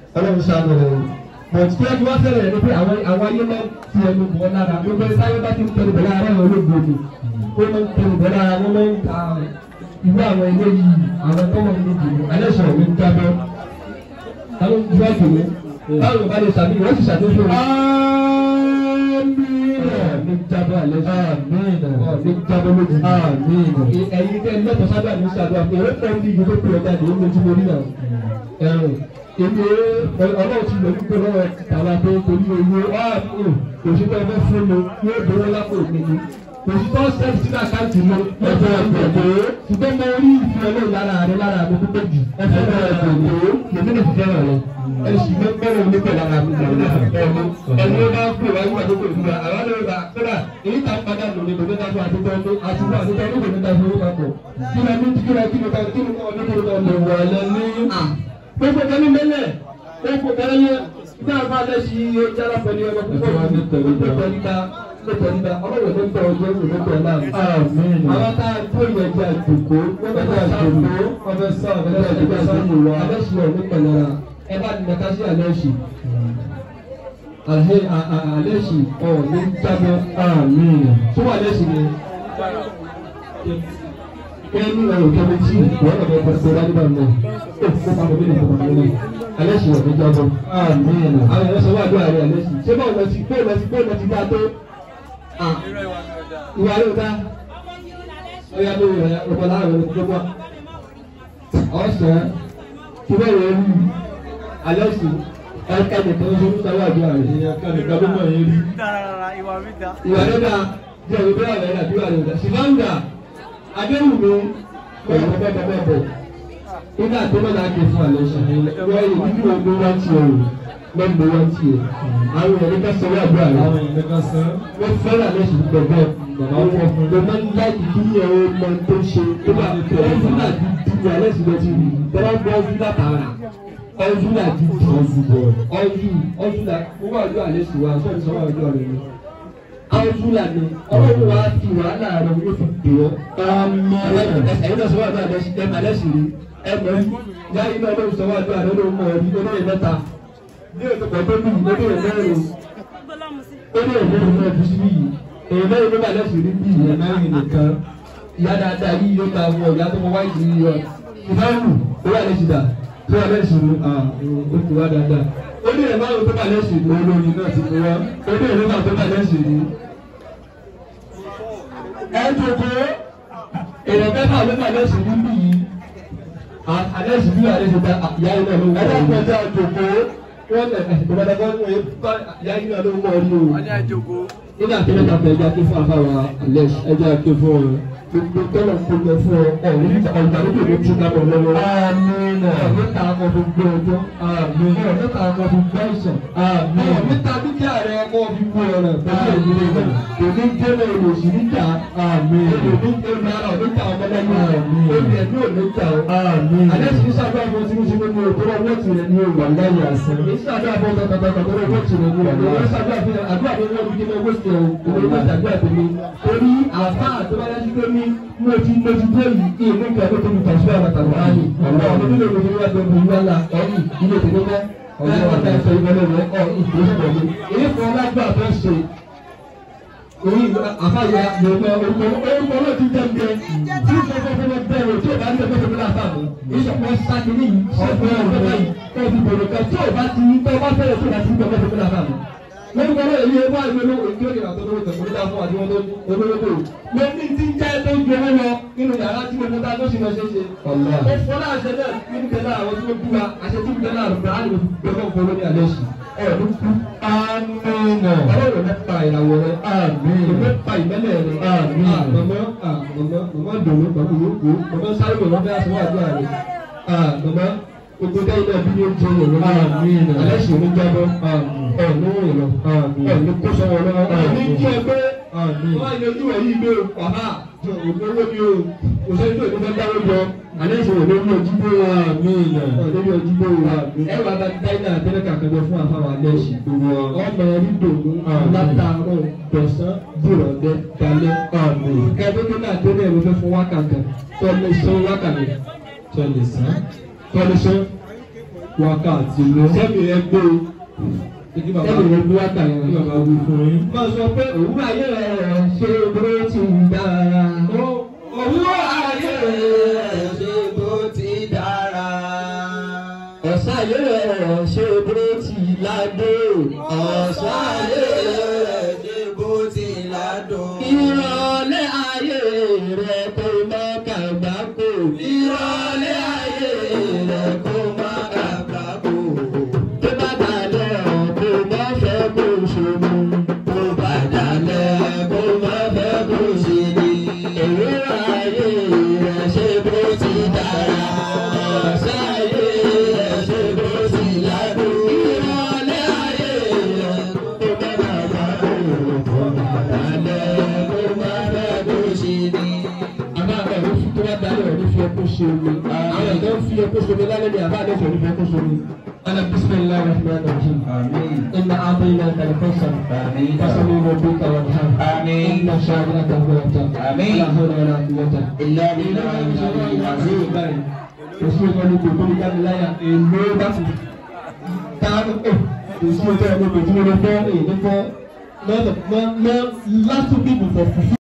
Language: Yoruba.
ọlọ́run ṣàánú rẹ̀ o bọ̀t kí ẹni wá fẹ́rẹ̀ rẹ̀ ni pé àwọn àwọn ayé máa ń ti ẹnu bọ̀ lára gbogbo ẹni táyé bá ti ń tẹnu bọ̀ lára àwọn olóògbé ni ó máa ń tẹnu bọ̀ lára wọn máa ń ta ìwé àwọn ilé yìí àwọn tọ́wọ́ ní ìdìbò alẹ́ sọ̀rọ̀ ní jábọ́ àwọn ìjọ ìdìbò báwo bá lè sàbí wọ́n sì ṣàtúnṣe rẹ̀ ní jábọ́ alẹ́ sọ̀rọ̀ ní jábọ́ lójú ẹ̀yin tẹ́ lẹ́tọ̀ọ́ sábà ní sàdúrà pé ó pẹ́ ní ìdìbò pé ọjà dé ní ojú orí náà ẹ̀rùn èmi ọlọ́run ti lọ wípé lọ́wọ́ tàwa tó torí owó ọ̀hún òṣìṣẹ́ ẹgbẹ́ fún mi yóò dúró lápò mi ni òṣìṣẹ́ sẹ́ẹ̀tì sínú àkáǹtì mi ẹ̀fọ́ ẹ̀gbẹ̀gbẹ̀ ṣùgbọ́n mo rí ìfẹ́ ọlọ́run lára rẹ lára mi púpọ̀ jù ẹ̀fọ́ ẹ̀gbẹ̀gbẹ̀ lèmi lè fi fẹ́ràn rẹ ẹ̀sìn mi fẹ́ràn mi pẹ̀lú ara mi lọ́wọ́ ẹ̀mí ẹ̀mí ó bá pè wáyé wà lóko ìfúra àwọn ọlọ́run bá kódà èyí tá a padà lò ní lòdì dáfọ́ àtúntò ọdún àtúntò àtúntò ọdún lòdì dáfọ́ owó papọ̀ kí ni a ní kí ni a kí ni a kí ni a ní kí ni a lè wà lẹ́ni gbogbo kan ní mẹ́lẹ̀ gbogbo kan ní bí a bá lẹ́sí yàrá pẹ̀lú ọmọ púpọ̀ ní pẹ̀lú nípa lọ́tọ̀ nípa ọlọ́wọ́ tó ń tọ́ ọjọ́ ìlú lọ́tọ̀ náà. àwọn tá a tó yẹ jẹ́ àjòkó wọ́n bẹ jẹ́ àjòkó wọ́n bẹ sọ ọ̀bẹ jẹ́ àjòkó sọ́nù wa alẹ́sì ọ̀ ní pẹ̀lẹ́ra ẹ bá ní mẹ́ta sí alẹ́sì. alẹ́sì ọ̀ ní jábọ́ tó wà alẹ́sì ni kẹ́ni ọ̀rọ̀ kẹ́mi tí wọ́n lọ bẹ pẹ̀lú ọ̀rọ̀ nígbà náà ó kó pamọ́ bí nìkan pamọ́ náà alẹ́ sì wọ̀ ní jábọ̀ àwọn ẹ̀rọ sọ wà lóyè àrẹ alẹ́ sì ṣé báwo lọ sí bóyá lọ sí bóyá lọ sí dá tó ìwà rẹ̀ dá ọ̀yà lórí rẹ̀ ọ̀pọ̀ láàrin rẹ̀ tó bọ̀ ọ̀sán kí bẹ́ẹ̀ rẹ̀ rí alẹ́ sì ẹ̀ka nìkan ṣe ń sáwọ́ àdúrà rẹ̀ ẹ̀ka nìkan ló mọ̀ yẹn rí ìwà rẹ̀ dá jẹ́ òwe bẹ́ẹ̀ rẹ̀ dá bí wà rẹ̀ dá ṣìfáǹdà adéwùmí pẹ̀lú bẹ́ẹ̀bẹ́ẹ̀bọ̀ nígbà tó lọ́la ké fún àlẹ́ ṣàlẹ́ wọ́n yìí nínú ọdún wá ti ọ̀rọ̀ lọ́gbọ̀ wá ti ẹ̀ àwọn èèyàn ká sọ̀rọ̀ àbúrò àlẹ́ wọ́n fẹ́ràn àlẹ́ ṣì gbẹ̀gbẹ́ ló máa ń láti kí ẹ̀ ọ́ mọ tó ṣe tó bá ọdún náà ti di àlẹ́ ṣì lọ́ọ́ ti rí tọ́lá gbọ́ ọdún náà tààrà ọdún náà ti di ọdún ọdún náà wọ́n wà lọ́ àlẹ́ ṣì wá sọ́ọ̀tì sọ́wọ́ àjọ rẹ̀ ni àwọn fúlàní ọlọ́run wa fi wàhálà rẹ̀ yóò fi dè ọ́. ẹ̀yin náà sọ wà ní alẹ́sì rí ẹ̀mọ́ rí yáyí náà lóun sọ wà ní alẹ́ lóun mọ̀ rí olóyè mẹ́ta ní ètò pẹ̀lú mi olóyè mẹ́rin olóyè mẹ́rin náà fi síbí yìí èyí mẹ́rin ló bá alẹ́sì rí bí ìyẹn mẹ́rin nìkan ìyá dáadáa yìí yóò ta wọ ìyá tó mọ wáyé yìí yọ ìfẹ́rù ó wà lẹ́sì dà tó wà lẹ́sì rí ó ti wá dáadáa olóyè márùn tó bá lẹ́sì rí olóyè náà ti fi wá olóyè mẹ́fà tó bá lẹ́sì rí ẹ jòkó èèyàn mẹ́fà ló máa lẹ́sìn níbí yìí àlẹ́sìn bí àlẹ́sìn ta ìyá iná ló wọ̀ ọ́ ẹ̀dá pẹ̀lú àjòkó wọ́n lẹ̀ ìgbàdàgbọ́ ní wọ́n bá ìyá iná ló wọ̀ ọ́ ní o. nígbà tí mẹ́ta fẹ́ ẹja ké fún afáwa àlẹ́sìn ẹja ké fún ọ gbogbo tọ́lọ̀ ń kójọ fún ọ ọ̀ ní ọ̀gbà lókè ló tún dábọ̀ lọ́wọ́. àmín ọ̀mẹ́ta ọmọ fi gbé ọjọ́ àmín ọ̀mẹ́ta ọmọ fi gbé àìsàn àmín ọ̀mẹ́ta dúkìá rẹ ọmọ fi gbé ọ̀rọ̀ pẹ̀lú ìdílé rẹ̀ òní jẹ́lẹ̀ olùsí níta àmín òní jẹ́lẹ̀ ara oníta ọmọlẹ́yìn àmín òní ẹ̀mí oníta àmín alẹ́ sì sábà fún sí sí nínú òkúrọ̀ owó tirẹ̀ ní òwò àlàyé àṣẹ ní sábà fún tọ̀tọ̀tọ̀ owó tirẹ̀ ní òwò àlàyé sábà fún àdúrà tó wọ́n fi owó tirẹ̀ òwò ìwé àdúrà tó ní torí àfa àtọ́wájú tó ní mo ti mo ti dé yìí kí èmi kẹ́ ló tóbi tàṣí àwọn àtàwọn ààyè ọ̀rọ̀ ọ̀rọ̀ nílò ìwé ìwé àgbẹ̀ ìwé wàhálà ẹ̀yìn ilé tèmi mọ́ ọ̀rọ̀ ọ̀tá ẹ̀sọ́ ìwọlé rẹ̀ ọ̀ ìdúró pẹ̀lú èyí fún ọlágbà tó ń ṣe orí àfàyà yorùbá orúkọ orúkọ náà ti jẹ́ ǹjẹ́ tí ó fẹ́ fẹ́ fẹ́ bẹ̀rẹ̀ tí ó bá ní ẹgbẹ́ tó náà fàmù ìṣọ̀kan sákìlì yìí ọ̀gbẹ́ ọ̀gbẹ́ yìí kọ́ fi bèrè kan tí ó bá ti ní tó bá fẹ́rẹ̀ tó bá ti ní ẹgbẹ́ tó náà fàmù. lórí kan náà èyí ẹgbẹ́ àgbẹ̀ ló èyí ó yàtọ̀ lówó tẹ̀kọ́ níta fún àdúgbò tó olówó mo ní ti ń jẹ́ tó ju owó lọ nínú yàrá tí mo mú ta tó sì lọ ṣe é ṣe. ó fọlá àṣẹ náà nínú kẹlẹ́ àwọn tí ó bú wa àṣẹ tí mo kẹlẹ́ àrùn bá àlè gbẹ̀gbẹ̀ fún olórí àlẹ́ sí ọ̀ọ́dún kú. amínà. ọlọ́run mẹ́ta ìràwọ̀ rẹ̀ amínà. mẹ́ta ìmẹ́lẹ̀ rẹ̀ amínà. mọ̀mọ́ mọ̀mọ́ mọ̀mọ́ dòwó pẹ̀lú yòókù mọ̀mọ́ sáré mọ̀mọ́ bẹ́ẹ̀ sọ wà ní àárẹ̀. mọ̀mọ́ gbogbo dẹ́yìn náà bí yóò jẹ́ yẹn lọ́wọ́ amínà. alẹ́ sì ní jábọ́ ọ̀ọ́nù ìlọ ọ̀ọ́nù kó sọ́wọ́ lọ́wọ́ ọ̀ọ́nù kí ẹgbẹ́ wọ́n á yanjú ẹ̀yìn ìgbé wàhá ògbówó ni o kò sẹ́ni tó ìdílé dáwọ́ jọ alẹ́ ìṣòro lórí ojúbó wa lórí ojúbó wa ẹ wà bá dáìnà àtẹ́lẹ́ kàkẹ́jọ fún àfàwọn alẹ́ ìṣì ọmọ rí dògún látàárọ̀ dọ̀sán dìrọ̀lẹ́ dalẹ́ kẹ́ẹ́dẹ́gbẹ́ náà tẹ́lẹ̀ ẹ̀rọ fẹ́ fún wákàtí tọ́lẹ̀ sán wákàtí tọ́lẹ̀ sán tọ́lẹ̀ sán wákàtí lọ. sẹ́mi rẹ gbé o. Kí bàbá Sẹ́mi rẹ gbé wákàtí lọ. kí bàbá wí fún yín. Máa sọ pé òwúrọ̀ ayé rẹ̀ ṣe bó ti dára. Òwúrọ̀ ayé rẹ̀ ṣe bó ti dára. Ọ̀sán ayé rẹ̀ ṣe bó ti ládé. Ọ̀sán ayé rẹ̀ ṣe bó ti ládó. Ìrọ̀lẹ́ ayé rẹ̀ kò má kàgbákò. Ìrọ̀lẹ́ ayé rẹ̀ kò má kàgbákò. Tó bá dalẹ̀ kò má fẹ́ kó ṣòro. Tó bá dalẹ̀ kò má fẹ́ kó ṣe ni. Òwúrọ̀ ayé rẹ̀ ṣe bó ti dára. Ọ̀sán ayé rẹ̀ ṣe bó ti ládùn. Ìrọ̀lẹ́ ayé rẹ̀ kò má kàgbákò. Tó bá dalẹ̀ kò má fẹ́ kó ṣe ni. Àbá ẹ̀rọ fi tó bá dalẹ̀ ẹ̀rọ fi ẹkún ṣe omi. Àwọn ẹ̀dọ́ fi ẹkún ṣe omi lálẹ́ ni àbá àdẹ́fẹ̀ ẹ̀rọ fi ẹkún ṣe omi. Ala bisimilahi rahman rahim. Àmín. إن أعطيناك الكوثر آمين. فصل ربك وانحر آمين. إن شانئك هو الأبتر آمين. لا حول ولا قوة إلا بالله العلي العظيم. Èsì ìkọ́ni kò tó ní jáde láyà èlò bá ti táàbù ẹ̀ èsì ìkọ́ni kò tó ní fọ́ èyí fọ́ mọ́ mọ́ last two people for fufu.